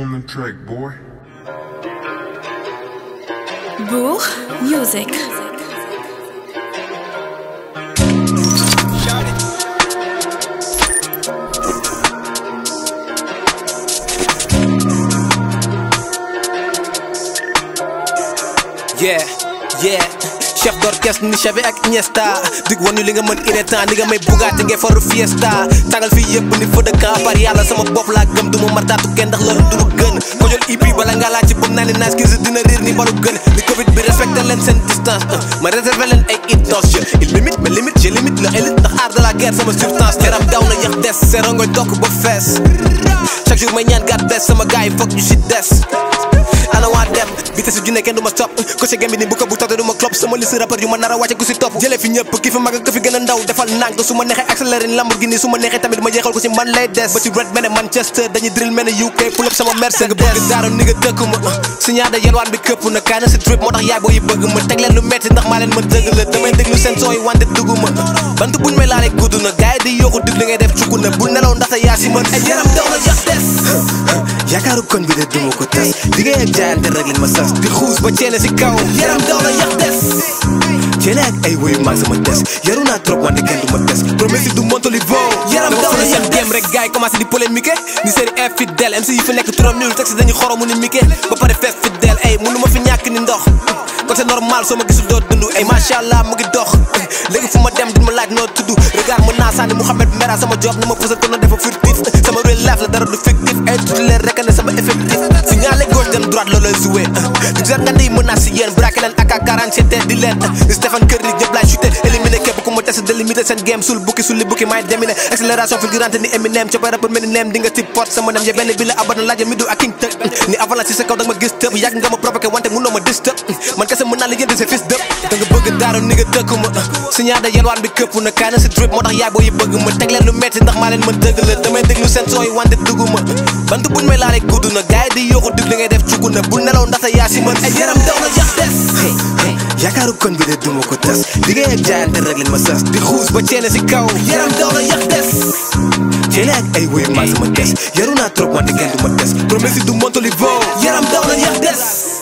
on the track, boy. Bourg Music. yeah yeah chef d'orchestre ni Xavi ak Iniesta dig wan ñu li nga mën inétant li nga may bugaate ngay faru fiesta tàngal fii yëpp ni feu de camp par yàlla sama bopp laa gëm du ma martaatu kenn ndax loolu du lu gën ko jël IP bala nga laaj ci bëm naa ne nice kii dina riir ni balu gën ni covid bi respecté leen seen distance ma réservé leen ay intention il limite mais limite je limite la élite ndax art de la guerre sama substance yaram daw na yax des seerongoy tokk ba fees chaque jour may ñaan gàtt des sama gars yi foog ñu si des ana waa dem vitesse ju ne kenn du ma stop ko ci game bi ni bu ko bu tawte du ma clop sama liste rappeur yu ma nar a wàcce ku si topp jëlee fi ñëpp ki fi mag ak ki fi gën a ndaw defal nànk su ma neexee accéléré ni Lamborghini su ma neexee tamit ma jeexal ko ci man lay des ba ci red mene Manchester dañuy drill mene UK pull up sama Mercedes nga bëgg daaru ni nga dëkk ma si ñaada yelwaan bi këpp na kaay na si drip moo tax yaay boo yi bëgg ma teg leen lu metti ndax maa leen ma dëgg la damay déglu seen son yi wante dugg ma bant buñ may laalee gudd na gars yi di yooxu dig li ngay def cukku na bu nelaw ndaxte yaa si mën ay yaram daw na yax des yaakaaru koñ bi de duma ko tas liggéey ak jaayante rek leen ma sas di xuus ba ceene si kaw yaram daw na yax des ceene ak ay woyu maag sama des yaru naa trop wante kenn du ma des promesse du montolivo yaram daw na yax dem rek gars yi commencé di polémique ni série infidèle MC yi fi nekk trop nul texte dañu xoromu ni Mickey ba pare fees fidèle ay mënu ma fi ñàkk ni ndox kon c'est normal soo ma gisul doo dund ay macha allah mu ngi dox léegi fu ma dem di ma laaj noo tudd regard mën naa sànni Mouhamed Mera sama job na ma pusal ko noonu dafa furtif sama real life la dara du fictif ay tuuti leen rek ne sama effectif signalé gauche dem droite loolooy joué di jar nga di mën naa si yéen braqué leen ak 47 di leen di Stéphane Curry ñëpp laay chuté éliminé képp ku ma test délimité seen game sul bukki sul li bukki maay déminé accélération fulgurante ni Eminem coppee rappeur mel ni neem di nga si pot sama nem ya benn bi la abad na laajal mi du ak king tëg ni avalanche si sa kaw da nga ma gis tëb yàgg nga ma provoqué wante mënoo ma disturb man kese mën naa la yëndi sa fils dëpp da nga bëgg daaru ni nga dëkk ma si ñaada yelwaan bi këpp na kaay na si drip moo tax yaay boo yi bëgg ma teg leen lu metti ndax maa leen ma dëgg la damay déglu seen son yi wante dugg ma bant buñ may laalee gudd na gars yi di yooxu dig li ngay def cugg na bu nelaw ndaxte yaa si mën ay yaram daw na yax des yaakaaru koñ bi de duma ko tas liggéey ak jaayante rek leen ma sas di xuus ba ceene si kaw yaram daw na yax des ceene ak ay woyu maag sama des yaru naa trop wante kenn du ma des promesse du montolivo yaram daw na yax des